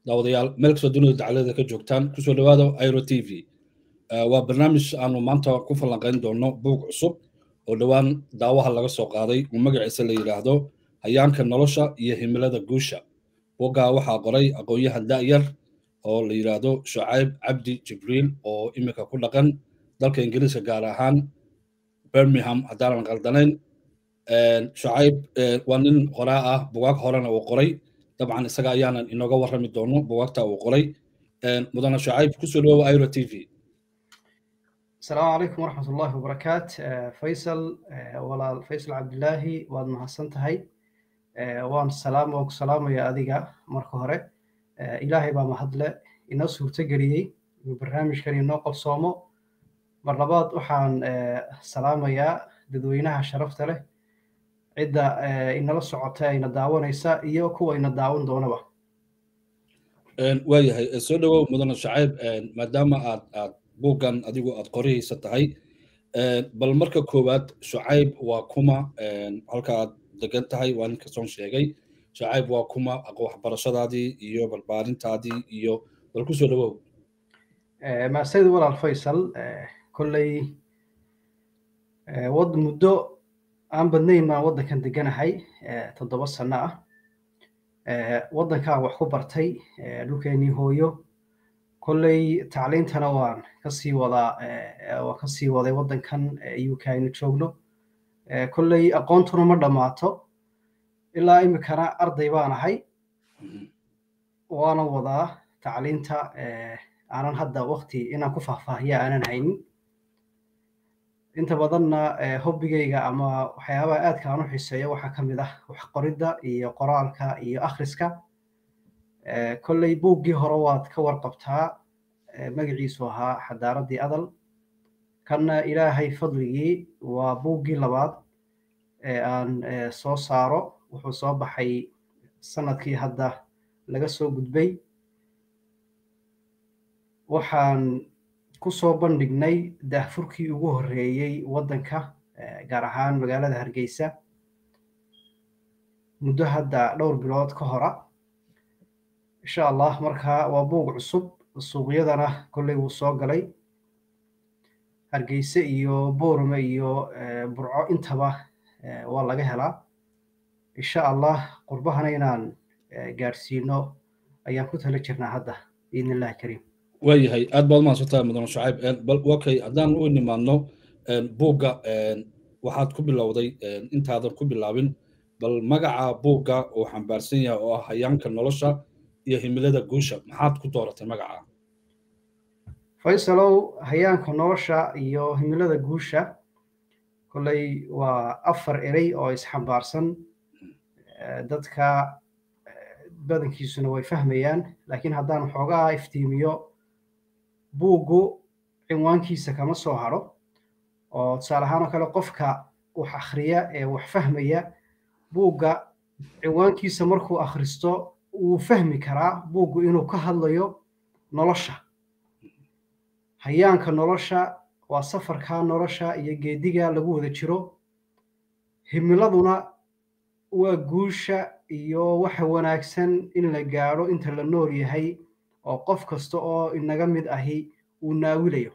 daawadayaal meel kastoo dunida dacalada ka joogtaan kusoo dhawaada iro t v waa barnaamij aanu maanta ku falanqayn doono buug cusub oo dhowaan daawaha laga soo qaaday uu magaciisa la yidhaahdo hayaanka nolosha iyo himilada guusha buuggaa waxaa qoray aqoon-yahan da'yar oo la yidhaahdo shucayb cabdi jibriil oo iminka ku dhaqan dalka ingiriiska gaar ahaan birmingham haddaanan qaldanayn shucayb waa nin qoraa ah bugaag horena uu qoray dabcan isaga ayaanan inooga warrami doono bugaagta uu qoray mudane shucayb kusoo dhawowa iro t v asalaamu calaykum waraxmat ullahi wabarakaat faysal walaal faysal cabdilaahi waad mahadsan tahay waan salaam waan ku salaamaya adiga marka hore ilaahay baa mahadle inoo suurto geliyey inuu barnaamijkan inoo qabsoomo mar labaad waxaan salaamayaa dadweynaha sharafta leh cidda inala socota ayna daawanaysa iyo kuwa ina daawan doonaba waayahay soo dhawow mudane shacayb maadaama aad aad buuggan adigu aad qorihaysa tahay bal marka koowaad shucayb waa kuma halka aad degan tahay waa ninka soon sheegay shucayb waa kuma waxbarashadaadii iyo barbaarintaadii iyo bal kusoo dhawow maasayid walaal faysal kolley wad muddo aan badnayn baan waddankan deganahay toddoba sano ah waddankaan wax ku bartay dhulkeenii hooyo kolley tacliintana waan kasii wadaa waan kasii waday waddankan uk aynu joogno kolley aqoontuna ma dhammaato ilaa iminkana arday baan ahay waana wadaa tacliinta aanan hadda wakti inaan ku faahfaahiya aanan haynin inta badanna hobbigayga ama waxyaabaha aadka aan u xiiseeyo waxaa ka mid ah wax qoridda iyo qoraalka iyo akhriska kolley buuggii hore waad ka warqabtaa magaciisu ahaa xadaaraddii adal kanna ilaahay fadligii waa buuggii labaad ee aan soo saaro wuxuu soo baxay sanadkii hadda laga soo gudbay waxaan kusoo bandhignay daahfurkii ugu horreeyey waddanka gaar ahaan magaalada hargeysa muddo hadda dhowr bilood ka hora insha allah markaa waa buug cusub suuqyadana kolley wuu soo galay hargeyse iyo boorame iyo burco intaba waa laga helaa insha allah qurbahana inaan gaadhsiino ayaan ku tala jirnaa hadda biidn illahi kariim waayahay aad baad mahadsantahay mudane shucayb bal okay haddaan u nimaadno buugga waxaad ku bilowday intaadan ku bilaabin bal magaca buugga uu xambaarsan yahay oo ah hayaanka nolosha iyo himilada guusha maxaad ku dooratay magaca faysalow hayaanka nolosha iyo himilada guusha kolley waa afar erey oo isxambaarsan dadka badankiisuna way fahmayaan laakiin haddaan xoogaa iftiimiyo buuggu cinwaankiisa kama soo hadho oo tusaale ahaan oo kale qofka wax akhriya ee wax fahmaya buugga cinwaankiisa markuu akhristo wuu fahmi karaa buuggu inuu ka hadlayo nolosha hayaanka nolosha waa safarka nolosha iyo geediga lagu wada jiro himiladuna waa guusha iyo waxa wanaagsan in la gaadho inta la nool yahay oo qof kasta oo inaga mid ahi uu naawilayo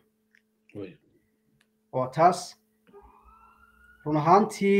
oo taas run ahaantii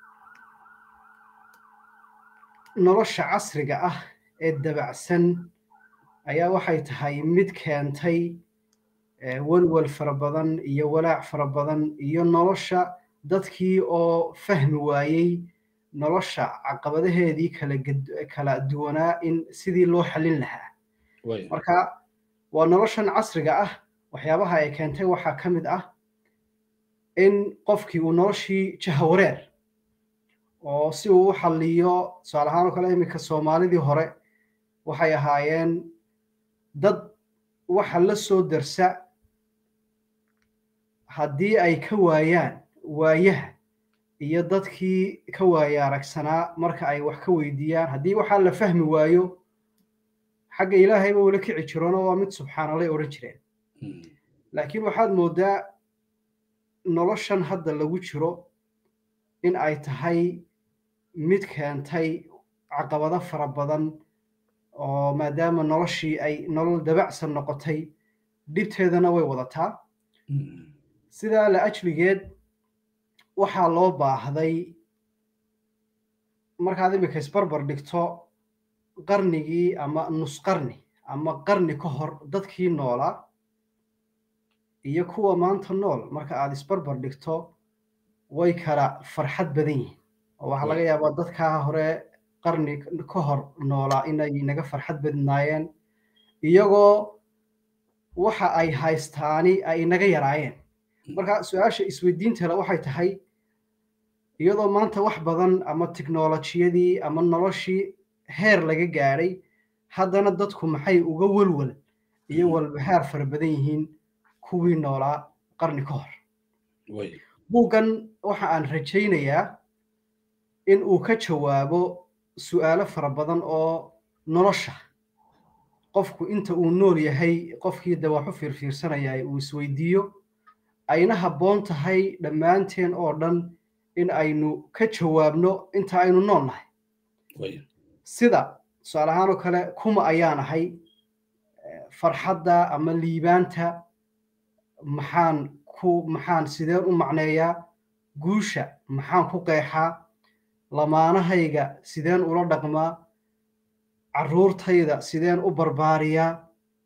nolosha casriga ah ee dabacsan ayaa waxay tahay mid keentay welwel fara badan iyo walaac fara badan iyo nolosha dadkii oo fahmi waayey nolosha caqabadaheedii kala kala duwanaa in sidii loo xallin lahaa marka waa noloshan casriga ah waxyaabaha ay keentay waxaa ka mid ah in qofkii uu noloshii jahawareer oo si uu u xalliyo tusaale ahaan oo kale iminka soomaalidii hore waxay ahaayeen dad waxa la soo darsa haddii ay ka waayaan waayaha iyo dadkii ka waaya aragsanaa marka ay wax ka weydiiyaan haddii waxaa la fahmi waayo xagga ilaahayba ula kici jiroona waa mid subxaanalay odhan jireen laakiin waxaad mooddaa noloshan hadda lagu jiro in ay tahay mid keentay caqabado fara badan oo maadaama noloshii ay nolol dabacsan noqotay dhibteedana way wadataa sidaa la ajligeed waxaa loo baahday markaad imika isbarbar dhigto qarnigii ama nus qarni ama qarni ka hor dadkii noolaa iyo kuwa maanta nool marka aad isbarbar dhigto way kala farxad badan yihiin oo waxaa laga yaabaa dadkaa hore qarni ka hor noolaa inay naga farxad badnaayeen iyagoo waxa ay haystaani ay naga yaraayeen marka su-aasha isweydiintale waxay tahay iyadoo maanta wax badan ama tiknolojiyadii ama noloshii heer laga gaadhay haddana dadku maxay uga welwel iyo walbahaar fara badan yihiin kuwii noolaa qarni ka hor buuggan waxa aan rajaynayaa in uu ka jawaabo su'aalo fara badan oo nolosha qofku inta uu nool yahay qofkii de wax u fiirfiirsanaya uu isweydiiyo ayna habboon tahay dhammaanteen oo dhan in aynu ka jawaabno inta aynu nool nahay sida tusaale ahaan oo kale kuma ayaan ahay farxadda ama liibaanta maxaan ku maxaan sideen u macneeyaa guusha maxaan ku qeexaa lamaanahayga sideen ula dhaqmaa carruurtayda sideen u barbaariyaa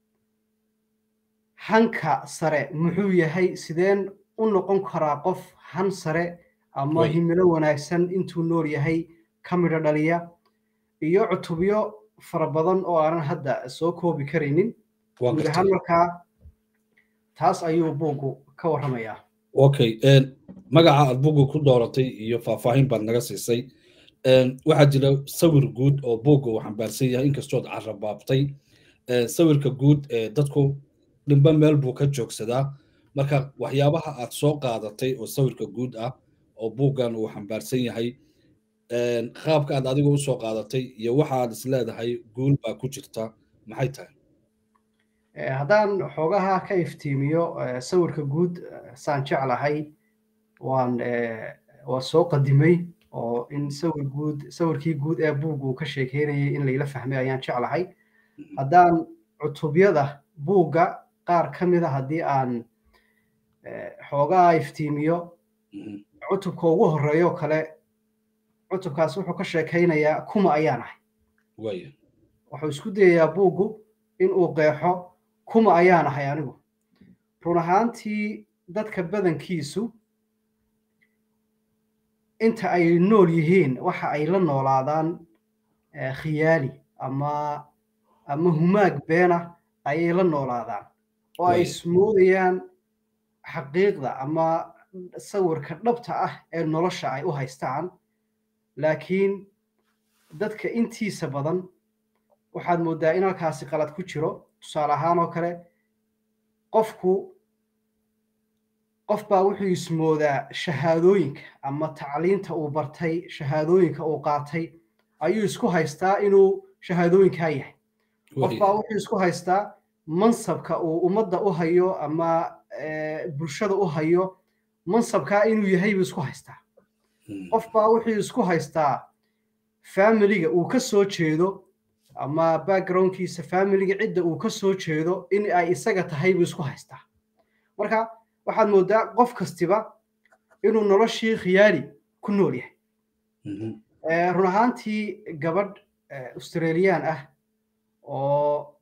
hanka sare muxuu yahay sideen u noqon karaa qof han sare ama himilo wanaagsan intuu nool yahay ka midho dhaliya iyo cutubyo fara badan oo aanan hadda soo koobi karaynin guud ahaan markaa taas ayuu buuggu ka warramayaa okay magaca aad buugga ku dooratay iyo faahfaahin baad naga siisay waxaa jira sawir guud oo buugga uu xambaarsan yahay inkastood carabaabtay sawirka guud ee dadku dhimba meel buu ka joogsadaa marka waxyaabaha aad soo qaadatay oo sawirka guud ah oo buuggan uu xambaarsan yahay qaabka aad adiga u soo qaadatay iyo waxaad is leedahay guul baa ku jirta maxay tahay haddaan xoogaha ka iftiimiyo sawirka guud saan jeclahay waan waa soo qadimay oo in sawir guud sawirkii guud ee buugga uu ka sheekeynayay in layla fahmay ayaan jeclahay haddaan cutubyada buugga qaar ka mida haddii aan xoogaha iftiimiyo cutubka ugu horeeyo kale cutubkaas wuxuu ka sheekaynayaa kuma ayaan ahay wuxuu isku dayayaa buuggu in uu qeexo kuma ayaan ahay anigu run ahaantii dadka badankiisu inta ay nool yihiin waxa ay la noolaadaan khiyaali ama ama humaag beena ayay la noolaadaan oo ay ismoodayaan xaqiiqda ama sawirka dhabta ah ee nolosha ay u haystaan laakiin dadka intiisa badan waxaad mooddaa in halkaasi qalad ku jiro tusaale ahaan oo kale qofku qof baa wuxuu ismoodaa shahaadooyinka ama tacliinta uu bartay shahaadooyinka uu qaatay ayuu isku haystaa inuu shahaadooyinkaa yahay qof baa wuxuu isku haystaa mansabka uu ummadda u hayo ama bulshada u hayo mansabkaa inuu yahay buu isku haystaa qof baa wuxuu isku haystaa familiga uu ka soo jeedo ama backgroundkiisa familiga cidda uu ka soo jeedo in ay isaga tahay buu isku haystaa marka waxaad mooddaa qof kastiba inuu noloshii khiyaali ku nool yahay run ahaantii gabadh australian ah oo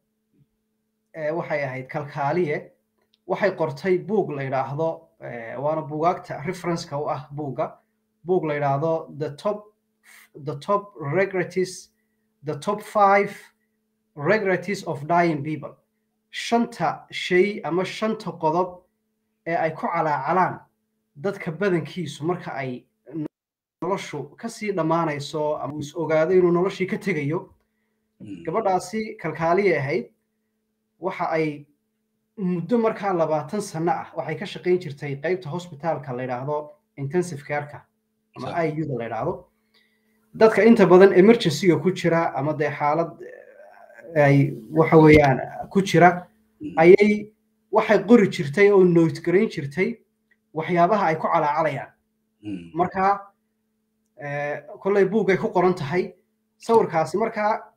waxay ahayd kalkaaliye waxay qortay buug la yidhaahdo waana buugaagta referenceka u ah buugga buug la yidhaahdo the top the top regrets the top five regrets of dying people shanta shay ama shanta qodob ee ay ku calaacalaan dadka badankiisu marka ay noloshu kasii dhammaanayso ama is ogaado inuu noloshii ka tegayo gabadhaasi kalkaaliya ahayd waxa ay muddo markaa labaatan sano ah waxay ka shaqayn jirtay qeybta hospitaalka la yidhaahdo intensive careka ama iuda la yidhaahdo dadka inta badan emergencyga ku jira ama dee xaalad ay waxa weeyaan ku jira ayay waxay qori jirtay oo note garayn jirtay waxyaabaha ay ku calaacalayaan marka kolley buuggay ku qoran tahay sawirkaasi markaa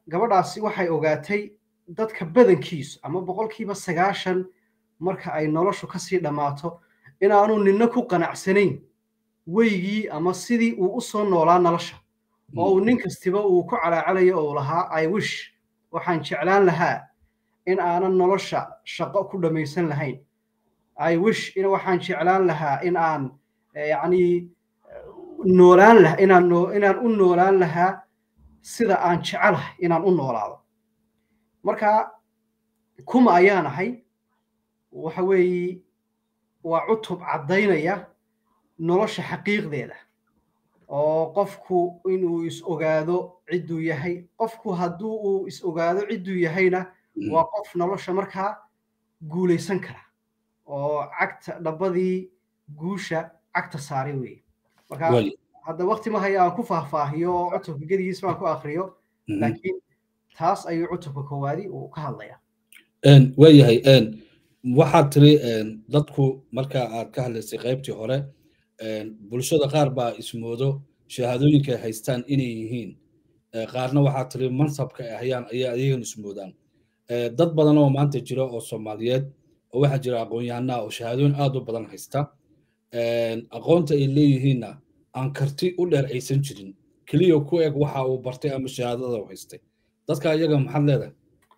gabadhaasi waxay ogaatay dadka badankiisu ama boqolkiiba sagaashan marka ay noloshu kasii dhammaato inaanu nina ku qanacsanayn weygii ama sidii uu u soo noolaa nolosha oo uu nin kastiba uu ku calaacalayo oo lahaa i wish waxaan jeclaan lahaa in aanan nolosha shaqo ku dhammaysan lahayn i wish in waxaan jeclaan lahaa in aan yacni noolaan laha inaan noo inaan u noolaan lahaa sida aan jecelahay inaan u noolaado marka kuma ayaan ahay waxa weeye waa cutub caddaynaya nolosha xaqiiqdeeda oo qofku inuu is ogaado cidduu yahay qofku hadduu uu is ogaado cidduu yahayna waa qof nolosha markaa guulaysan kara oo cagta dhabbadii guusha cagta saaray weeye marka hadda wakti ma haya aan ku faahfaahiyo oo cutubka gedigiis baan ku akriyo laakiin taas ayuu cutubka koowaadi uu ka hadlayaa waayahay waxaad tiri dadku marka aad ka hadlaysay qaybtii hore bulshada qaar baa ismoodo shahaadooyinka ay haystaan inay yihiin qaarna waxaad tiri mansabka ay hayaan ayay ayagan ismoodaan dad badan oo maanta jira oo soomaaliyeed oo waxaa jira aqoon-yahanaa oo shahaadooyin aad u badan haysta aqoonta ay leeyihiinna aan karti u dheer aysan jirin keliya ku eg waxa uu bartay ama shahaadada u haystay dadka iyaga maxaad leedahay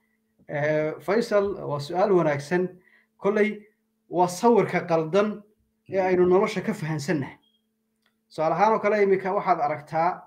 faysal waa su-aal wanaagsan kolley waa sawirka qaldan ee aynu nolosha ka fahansannahay su-aal ahaan oo kale iminka waxaad aragtaa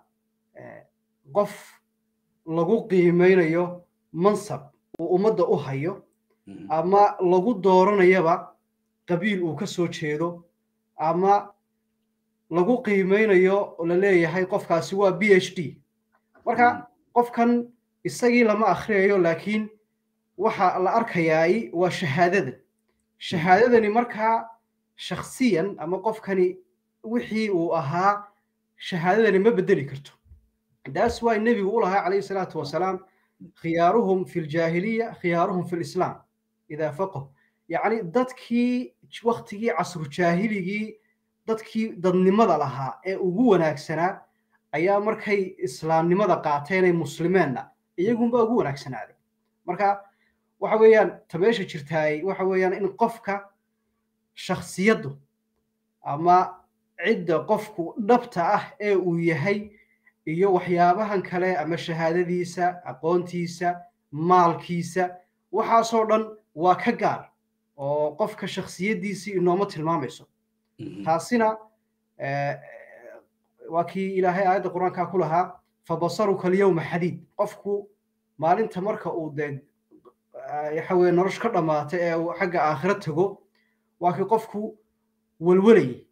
qof lagu qiimeynayo mansab uu ummadda u hayo ama lagu dooranayaba qabiil uu ka soo jeedo ama lagu qiimeynayo la leeyahay qofkaasi waa b h d marka qofkan isagii lama akhriyayo laakiin waxa la arkayaay waa shahaadada shahaadadani markaa shakhsiyan ama qofkani wixii uu ahaa shahaadadani ma bedeli karto taas waa nebigu u lahaa calayhi salaatu wasalaam khiyaaruhum fi ljaahiliya khiyaaruhum fi lislaam idaa faqahu yacni dadkii waktigii casru jaahiligii dadkii dadnimada lahaa ee ugu wanaagsanaa ayaa markay islaamnimada qaateenay muslimeenna iyagunba ugu wanaagsanaaday marka waxa weeyaan tabeesha jirtaay waxa weeyaan in qofka shakhsiyaddu ama cidda qofku dhabta ah ee uu yahay iyo waxyaabahan kale ama shahaadadiisa aqoontiisa maalkiisa waxaasoo dhan waa ka gaar oo qofka shakhsiyaddiisii inooma tilmaamayso taasina waa kii ilaahay aayadda qur-aankaa ku lahaa fabasaruka alyawma xadiid qofku maalinta marka uu dee waxa weye nolosha ka dhammaata ee uu xagga aakhira tago waa kii qofku welwelayay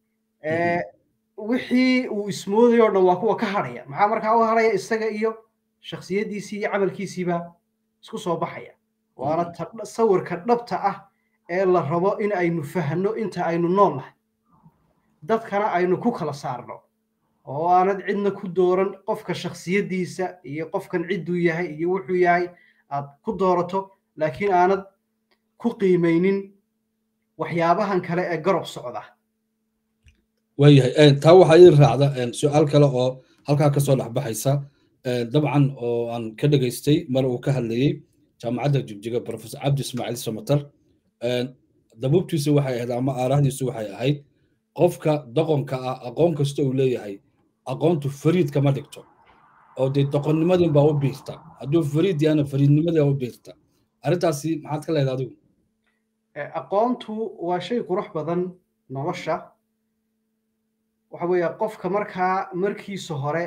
wixii uu ismoodayo o dhan waa kuwa ka hadhaya maxaa markaa u hadhaya isaga iyo shakhsiyaddiisii iyo camalkiisiiba isku soo baxaya waana sawirka dhabta ah ee la rabo in aynu fahno inta aynu nool nahay dadkana aynu ku kala saarno oo aanad cidna ku dooran qofka shakhsiyaddiisa iyo qofkan cidduu yahay iyo wuxuu yahay aad ku doorato laakiin aanad ku qiimaynin waxyaabahan kale ee garob socda waayahay taa waxaa ii raacda su-aal kale oo halkaa kasoo dhexbaxaysa dabcan oo aan ka dhegaystay mar uu ka hadlayey jaamacadda jigjiga professor cabdi ismaaciil samatar dabuubtiisu waxay ahayd ama aarahdiisu waxay ahayd qofka doqonka ah aqoon kasta uu leeyahay aqoontu fariid kama dhigto oo dee doqonnimadin baa u biirta hadduu fariid yahana fariidnimadii baa u biirta arrintaasi maxaad ka leedahay adigu aqoontu waa shay qurux badan nolosha waxa weeye qofka markaa markiisa hore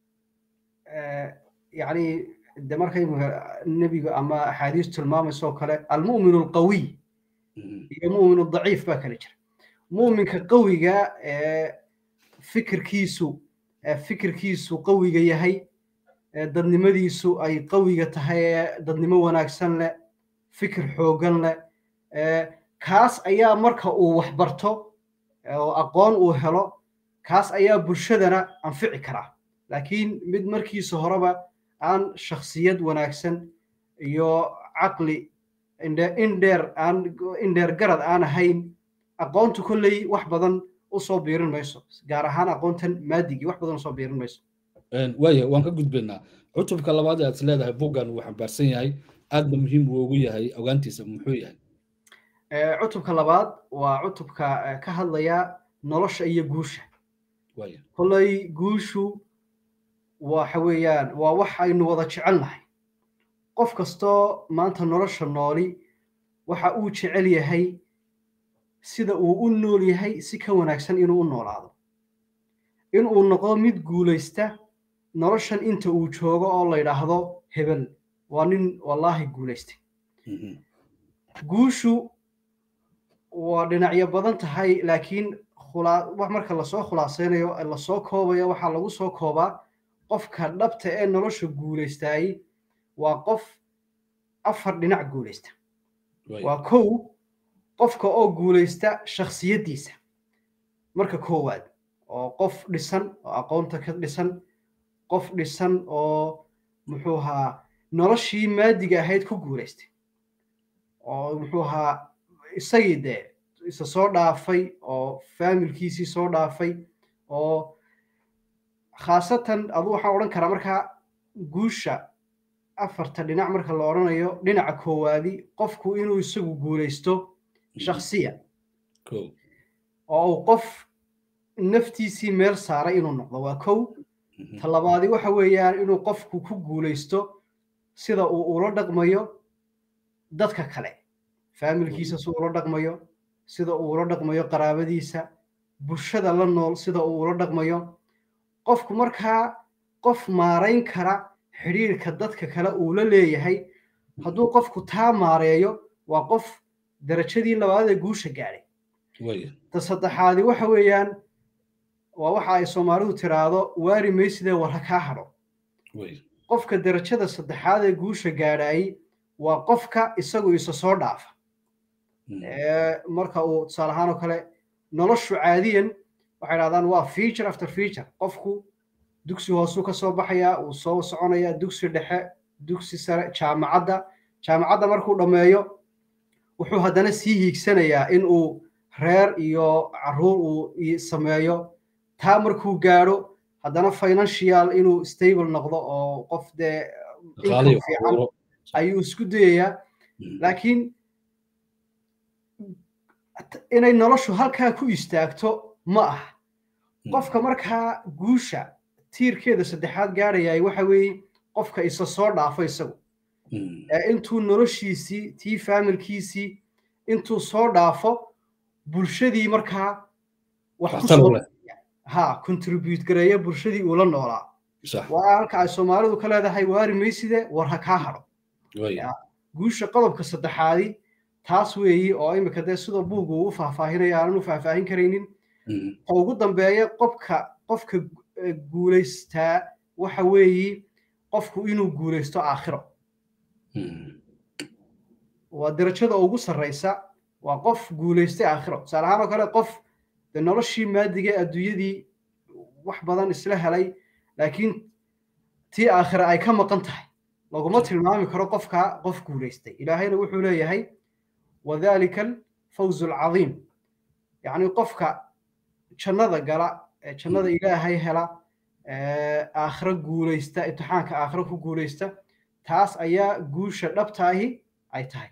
yacni de markay nebigu ama axaadiis tilmaamayso oo kale almu'minu alqawiy iyo mu'minu daciif baa kala jira mu'minka qawiga ee fikirkiisu fikirkiisu qawiga yahay dadnimadiisu ay qawiga tahay ee dadnimo wanaagsan leh fikir xooggan leh kaas ayaa marka uu wax barto oo aqoon uu helo kaas ayaa bulshadana anfici karaa laakiin mid markiisa horeba aan shakhsiyad wanaagsan iyo caqli indheer aan indheer garad aan ahayn aqoontu kolley wax badan usoo biirin mayso gaar ahaan aqoontan maadigii wax badan usoo biirin mayso waaya waan ka gudbaynaa cutubka labaad ee aad is leedahay buggan uu xambaarsan yahay aadba muhiim uu ugu yahay ogaantiisa muxuu yahay cutubka labaad waa cutubka ka hadlaya nolosha iyo guusha waaya kolley guushu waxa weeyaan waa wax aynu wada jecel nahay qof kastoo maanta nolosha nooli waxa uu jecel yahay sida uu u nool yahay si ka wanaagsan inuu u noolaado inuu noqdo mid guulaysta noloshan inta uu joogo oo la yidhaahdo hebel waa nin wallaahi guulaystay guushu waa dhinacyo badan tahay laakiin marka lasoo khulaasaynayo lasoo koobayo waxaa lagu soo koobaa qofka dhabta ee nolosha guulaystaayey waa qof afar dhinac guulaysta waa kow qofka oo guulaysta shakhsiyaddiisa marka koowaad oo qof dhisan oo aqoonta ka dhisan qof dhisan oo muxuu ahaa noloshii maadiga ahayd ku guulaystay oo muxuu ahaa isagii dee isa soo dhaafay oo faamilkiisii soo dhaafay oo khaasatan adu waxaan odhan karaa markaa guusha afarta dhinac marka la odhanayo dhinaca koowaadi qofku inuu isagu guulaysto shakhsiyan oo uu qof naftiisii meel saaray inuu noqdo waa kow ta labaadi waxa weeyaan inuu qofku ku guulaysto sida uu ula dhaqmayo dadka kale faamilkiisa si ula dhaqmayo sida uu ula dhaqmayo qaraabadiisa bulshada la nool sida uu ula dhaqmayo qofku markaa qof maarayn kara xidhiirka dadka kale uu la leeyahay hadduu qofku taa maareeyo waa qof darajadii labaad ee guusha gaadhay ta saddexaadi waxa weeyaan waa waxa ay soomaalidu tiraahdo waari maysidee warra kaa hadho qofka darajada saddexaad ee guusha gaadhaayey waa qofka isagu isa soo dhaafa marka uu tusaale ahaan oo kale noloshu caadiyan waxay dhahdaan waa feature after feature qofku dugsi hoosuu ka soo baxayaa uu soo soconayaa dugsi dhexe dugsi sare jaamacadda jaamacadda markuu dhammeeyo wuxuu haddana sii hiigsanayaa in uu reer iyo caruur uu sameeyo taa markuu gaadho haddana financial inuu stable noqdo oo qof dee income fiican ayuu isku dayayaa laakiin inay noloshu halkaa ku istaagto ma aha qofka markaa guusha tiirkeeda saddexaad gaadhayaay waxa weeye qofka isa soo dhaafo isagu intuu noloshiisii tii faamilkiisii intuu soo dhaafo bulshadii markaa wax kusoo ha contribute gareeya bulshadii uu la noolaa waa halka ay soomaalidu ka leedahay waari mayside war ha kaa hadho guusha qodobka saddexaadi taas weeyi oo imika dee sida buugu uu u faahfaahinaya aanan u faahfaahin karaynin ta ugu dambeeya qofka qofka guulaystaa waxa weeyi qofku inuu guulaysto aakhiro waa darajada ugu sarraysa waa qof guulaystay aakhiro tusaale ahaan oo kale qof dee noloshii maadige adduunyadii wax badan isla helay laakiin tii aakhira ay ka maqan tahay laguma tilmaami karo qofka qof guulaystay ilaahayna wuxuu leeyahay wadhalika alfawzu alcadiim yacni qofka jannada gala ee jannada ilaahay hela aakhiro guulaysta imtixaanka aakhiro ku guulaysta taas ayaa guusha dhabtaahi ay tahay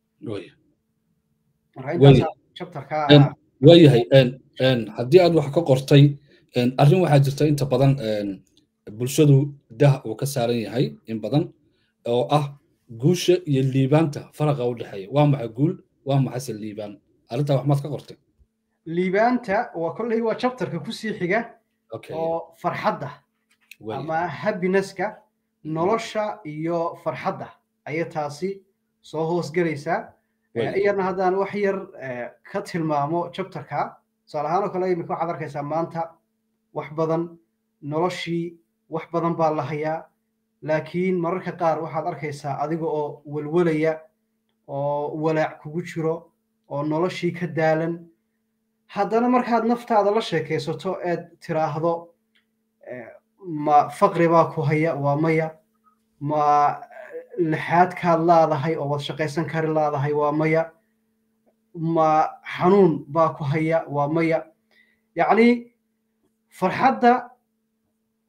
waayahay haddii aad wax ka qortay arrin waxaa jirta inta badan bulshadu dah uu ka saaran yahay in badan oo ah guusha iyo liibaanta faraqa u dhexeeya waa maxay guul waa maxayse liibaan arrintaa wax maad ka qortay liibaanta waa kolley waa chapterka kusii xiga oo farxadda ama happinesska nolosha iyo farxadda ayay taasi soo hoosgelaysaa iyarna haddaan wax yar ka tilmaamo chapterka tusaale ahaan oo kale imika waxaad arkaysaa maanta wax badan noloshii wax badan baa la hayaa laakiin mararka qaar waxaad arkaysaa adiga oo welwelaya oo walaac kugu jiro oo noloshii ka daalan haddana markaad naftaada la sheekaysato eed tiraahdo ma faqri baa ku haya waa maya ma lixaadkaad laadahay oo waad shaqaysan kari laadahay waa maya ma xanuun baa ku haya waa maya yacni farxadda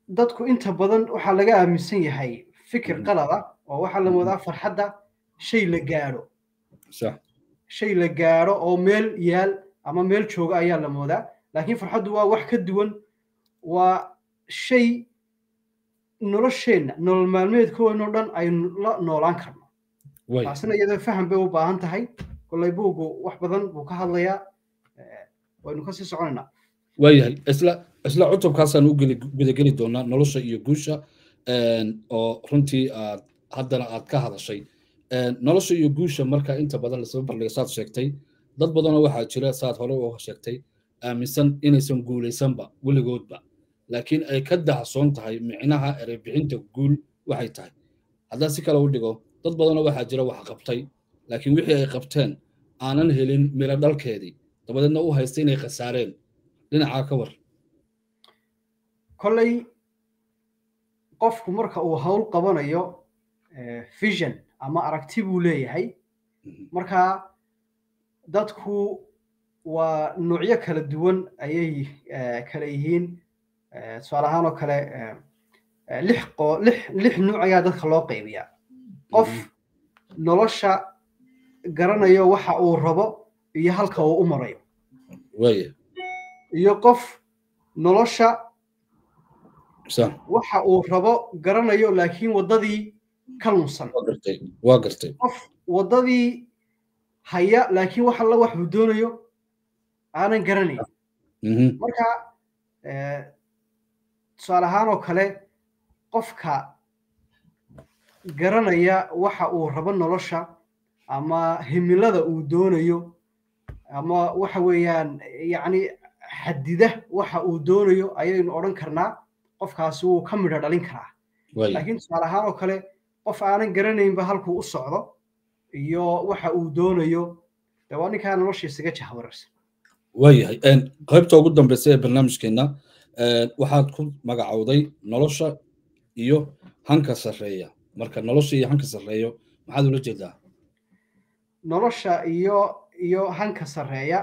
dadku inta badan waxaa laga aaminsan yahay fikir qalada oo waxaa la moodaa farxadda shay la gaadho shay la gaadho oo meel yaal ama meel jooga ayaa la moodaa laakiin farxaddu waa wax ka duwan waa shay nolosheenna nolol maalmeedkoodnoo dhan aynu la noolaan karno taasina iyadoo faham bay u baahan tahay kollay buuggu wax badan buu ka hadlayaa waynu kasii soconaynaa waayahay isla isla cutubkaasaan u gudageli doonaa nolosha iyo guusha oo runtii aad haddana aad ka hadashay nolosha iyo guusha marka inta badan lasaba bardhiga saad sheegtay dad badanoo waxaa jira saad hore u sheegtay aaminsan inaysan guulaysanba weligoodba laakiin ay ka dahsoon tahay micnaha ereybixinta guul waxay tahay haddaan si kale u dhigo dad badanoo waxaa jira wax qabtay laakiin wixii ay qabteen aanan helin miro dhalkeedii dabadeedna u haysta inay khasaareen dhinacaa ka war kolley qofku marka uu hawl qabanayo vision ama aragti buu leeyahay marka dadku waa noocyo kala duwan ayay kala yihiin tusaale ahaan oo kale lix lix lix nuuc ayaa dadka loo qaybiyaa qof nolosha garanayo waxa uu rabo iyo halka uu u marayo iyo qof nolosha waxa uu rabo garanayo laakiin waddadii ka lunsan waa gartay qof waddadii haya laakiin wax alla wax uu doonayo aanan garanayn marka tusaale ahaan oo kale qofka garanaya waxa uu rabo nolosha ama himilada uu doonayo ama waxa weeyaan yacni xadida waxa uu doonayo ayaynu odhan karnaa qofkaasi wuu ka midho dhalin karaa laakiin tusaale ahaan oo kale qof aanan garanaynba halkuu u socdo iyo waxa uu doonayo de waa ninkaa noloshiisaga jahwararsan waayahay qaybta ugu dambeysa ee barnaamijkeenna waxaad ku magacowday nolosha iyo hanka sarreeya marka nolosha iyo hanka sarreeyo maxaad ula jeedaa nolosha iyo iyo hanka sarreeya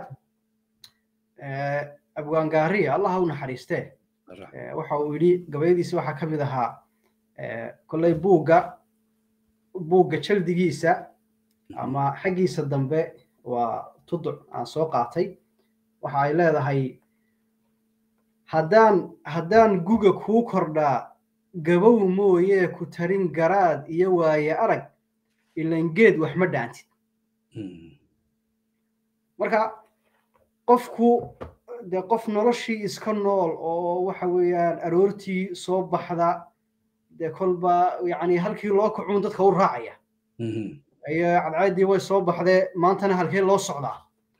abwaangaariya allah u naxariistee waxa uu yidhi gabayadiisa waxaa ka mid ahaa kolley buugga buugga jaldigiisa ama xaggiisa dambe waa tuduc aan soo qaatay waxa ay leedahay haddaan haddaan guga kuu kordhaa gabow mooyee ku tarin garaad iyo waaye arag ilan geed wax ma dhaantid marka qofku dee qof noloshii iska nool oo waxa weeyaan aroortii soo baxda dee kolba yacni halkii loo kacuun dadka u raacaya iyo cadceeddii way soo baxdee maantana halkee loo socdaa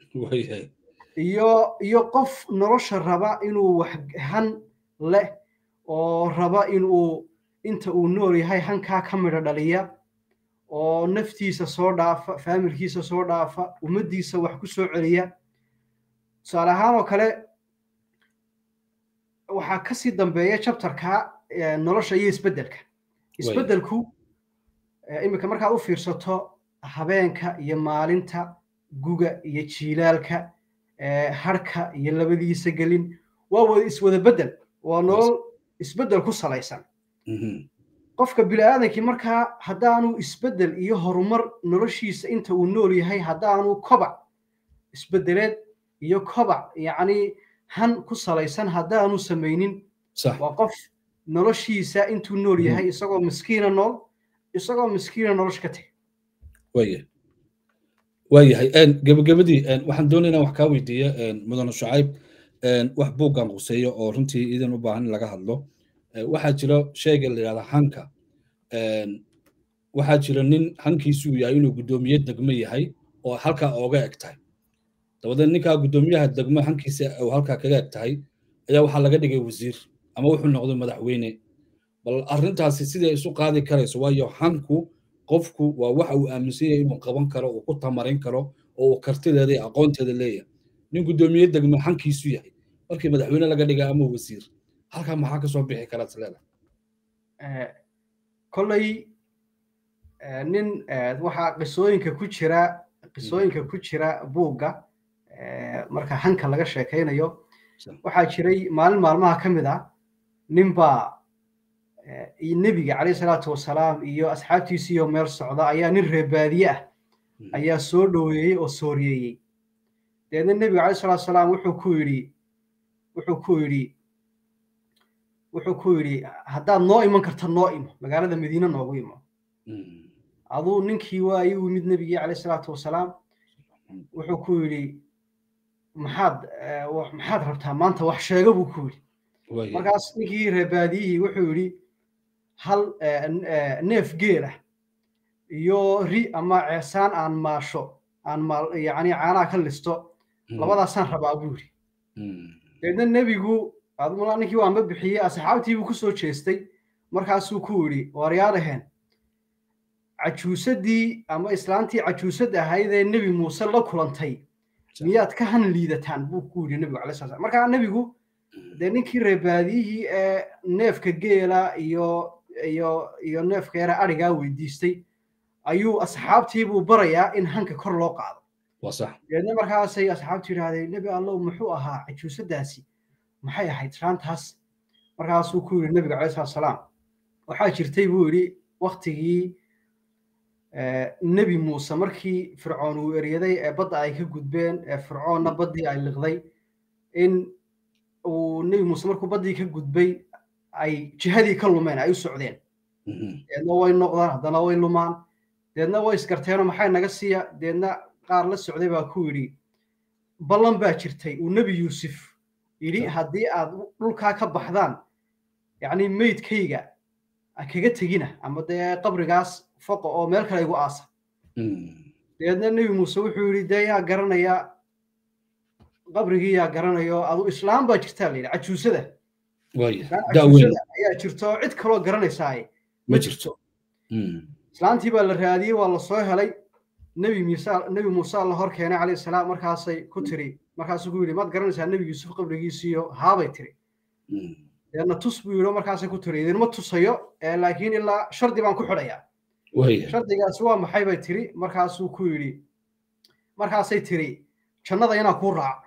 iyo iyo qof nolosha raba inuu wax han leh oo raba inuu inta uu nool yahay hankaa ka midho dhaliya oo naftiisa soo dhaafa faamilkiisa soo dhaafa ummaddiisa wax ku soo celiya tusaale ahaan oo kale waxaa kasii dambeeya chapterka nolosha iyo isbeddelka isbeddelku iminka markaad u fiirsato habeenka iyo maalinta guga iyo jiilaalka harka iyo labadiisa gelin waa wada iswada beddel waa nolol isbeddel ku salaysan qofka bini'aadankii markaa haddaanu isbeddel iyo horumar noloshiisa inta uu nool yahay haddaanu kobac isbeddeleed iyo kobac yacni han ku salaysan haddaanu samaynin waa qof noloshiisa intuu nool yahay isagoo miskiina nool isagoo miskiina nolosha ka tegay waya waayahay gebagabadii waxaan doonaynaa wax kaa weydiiya mudane shucayb wax buuggan quseeyo oo runtii idin u baahan in laga hadlo waxaa jira sheega la yidhahda hanka waxaa jira nin hankiisuu yahay inuu guddoomiye degmo yahay oo halkaa ooga eg tahay dabadeed ninkaa guddoomiyaha degmo hankiisa uu halkaa kaga eg tahay ayaa waxaa laga dhigay wasiir ama wuxuu noqday madaxweyne bal arrintaasi siday isu qaadi karayso waayo hanku qofku waa waxa uu aaminsan yahay inuu qaban karo uu ku tamarin karo oo uu kartideeda iyo aqoonteeda leeyahay nin guddoomiye degmo hankiisu yahay markii madaxweyne laga dhiga ama wasiir halkaa maxaa kasoo bixi karaa isleeda kolley nin waxaa qisooyinka ku jira qisooyinka ku jira buugga marka hanka laga sheekaynayo waxaa jiray maalin maalmaha ka mid ah nin baa nebiga calayhi salaatu wasalaam iyo asxaabtiisiiyo meel socda ayaa nin reebaadiye ah ayaa soo dhoweeyey oo sooriyeeyey deedna nebiga calayhi salaatu wasalaam wuxuu ku yidhi wuxuu ku yidhi wuxuu ku yidhi haddaad noo iman karta noo imo magaalada madiine noogu imo aduu ninkii waa ii yimid nebigii calayhi salaatu wasalaam wuxuu ku yidhi maxaad maxaad rabtaa maanta wax sheega buu ku yidhi markaas ninkii reebaadiyihii wuxuu yidhi hal neef geela iyo ri ama ceesaan aan maasho aan maal yacni caanaha ka listo labadaasaan rabaa buu yidhi deedna nebigu admala ninkii waanba bixiyey asxaabtii buu ku soo jeestay markaasuu ku yidhi waaryaadaheen cajuusadii ama islaantii cajuusad ahayd ee nebi muuse la kulantay miyaad ka han liidataan buu ku yidhi nebigu calay sala markaa nebigu dee ninkii reebaadiyihii ee neefka geela iyo iyo iyo neefka yara adhigaa weydiistay ayuu asxaabtiibuu barayaa in hanka kor loo qaado deedna markaasay asxaabtu yidhahdeen nebi allow muxuu ahaa cajuusadaasi maxay ahayd islaantaas markaasuu ku yidhi nebiga calay salatu salaam waxaa jirtay buu yidhi waktigii nebi muuse markii fircoon uu eryaday ee badda ay ka gudbeen ee fircoonna baddii ay liqday in uu nebi muuse markuu baddii ka gudbay ay jihadii ka lumeen ay u socdeen deedna way noqdaan haddana way lumaan deedna way isgarteenoo maxay naga siiya deedna qaar la socday baa ku yidhi ballan baa jirtay uu nebi yuusuf yidhi haddii aad dhulkaa ka baxdaan yacni meydkayga kaga tegina ama dee qabrigaas foqa oo meel kale igu aasa deedna nebi muuse wuxuu yidhi dee yaa garanaya qabrigii yaa garanayo adu islaam baa jirtaa la yidhi cajuusada cajuusada ayaa jirto oo cid kaloo garanaysaaye ma jirto islaantii baa la raadiyey waa la soo helay nebi muuse nebi muuse la hor keenay calayhi salaam markaasay ku tiri markaasuu ku yidhi maad garanaysaa nebi yuusuf qabrigiisiiyo haabay tiri deedna tus buu yidhi markaasay ku tiri idinma tusayo laakiin ilaa shardi baan ku xidhayaa shardigaasi waa maxay bay tiri markaasuu ku yidhi markaasay tiri jannada inaan kuu raaco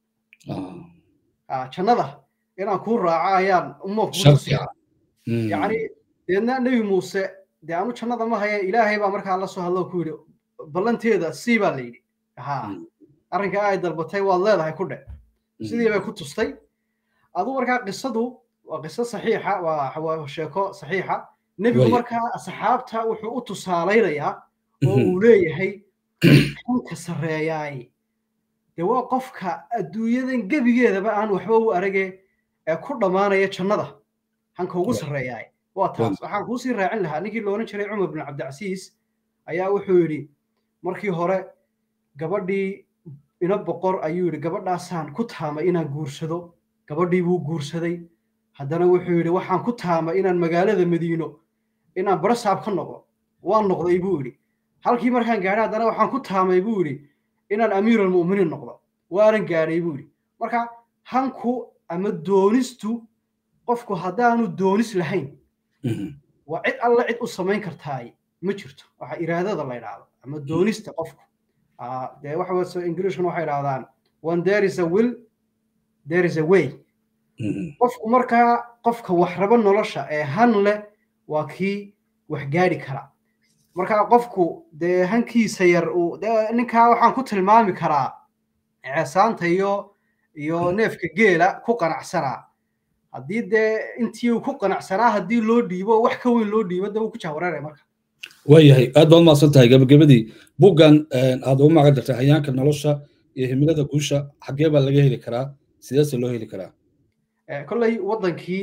jannada inaan kuu raaco ayaan uma yacni deedna nebi muuse dee anu jannada ma haya ilaahay baa markaa la soo hadlo ku yidhi ballanteeda sii baa la yidhi ha arrinkaa ay dalbatay waad leedahay ku dhe sidii bay ku tustay aduu markaa qisadu waa qiso saxiixa waa sheeko saxiixa nebigu markaa asxaabta wuxuu u tusaalaynayaa oo uu leeyahay hanka sarreeyaay dee waa qofka adduunyadan gebigeedaba aan waxba u arage ee ku dhammaanaya jannada hanka ugu sarreeyaay waa taas waxaan kuusii raacin lahaa ninkii loolan jiray cumar bin cabdicasiis ayaa wuxuu yidhi markii hore gabadhii ina boqor ayuu yidhi gabadhaasaan ku taamay inaan guursado gabadhii buu guursaday haddana wuxuu yidhi waxaan ku taamay inaan magaalada madiino inaan barasaab ka noqdo waan noqday buu yidhi halkii markaan gaadhay haddana waxaan ku taamay buu yidhi inaan amiiralmu'miniin noqdo waanan gaadhay buu yidhi marka hanku ama doonistu qofku haddaanu doonis lahayn waa cid alla cid u samayn kartaay ma jirto waxa iraadada la yidhaahdo ama doonista qofku dee waxa ingilishkuna waxay idhahdaan when there is a will there is a way qofku markaa qofka wax raba nolosha ee han leh waa kii wax gaadhi kara marka qofku dee hankiisa yar uu dee ninkaa waxaan ku tilmaami karaa ceesaanta iyo iyo neefka geela ku qanacsanaa haddii dee intii uu ku qanacsanaa haddii loo dhiibo wax ka weyn loo dhiibo de wuu ku jahwareeraya marka waayahay aad baad mahadsan tahay gabagabadii buggan aad ugu magan dartay hayaanka nolosha iyo himilada guusha xaggee baa laga heli karaa sideese loo heli karaa kolley waddankii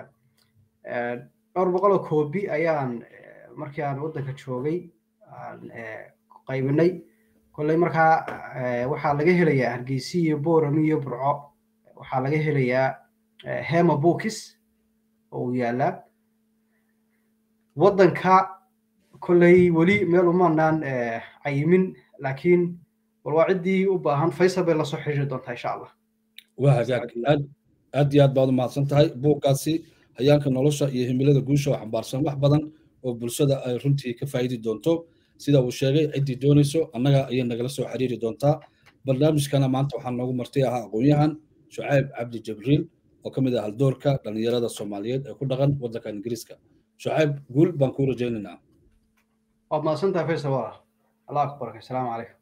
dhowr boqoloo koobi ayaan markii aan waddanka joogay aan qaybinay kolley markaa waxaa laga helayaa hargeysi iyo boorami iyo burco waxaa laga helayaa hema bookis oo uu yaalaa waddanka kolley weli meel umaanaan cayimin laakiin bal waa ciddii u baahan faysal bay lasoo xiriiri doontaa insha allah waa hagaag aad aad iyo aad baad u mahadsan tahay buuggaasi hayaanka nolosha iyo himilada guusha oo xambaarsan wax badan oo bulshada ay runtii ka faa'idi doonto sida uu sheegay ciddii doonayso annaga ayay nagala soo xiriiri doontaa barnaamijkana maanta waxaa noogu martay ahaa aqoon-yahan shucayb cabdi jibriil oo ka mid ah haldoorka dhallinyarada soomaaliyeed ee ku dhaqan waddanka ingiriiska shucayb guul baan kuu rajaynaynaa waad mahadsantahay faysal walaal allah akbarka asalaamu calaykum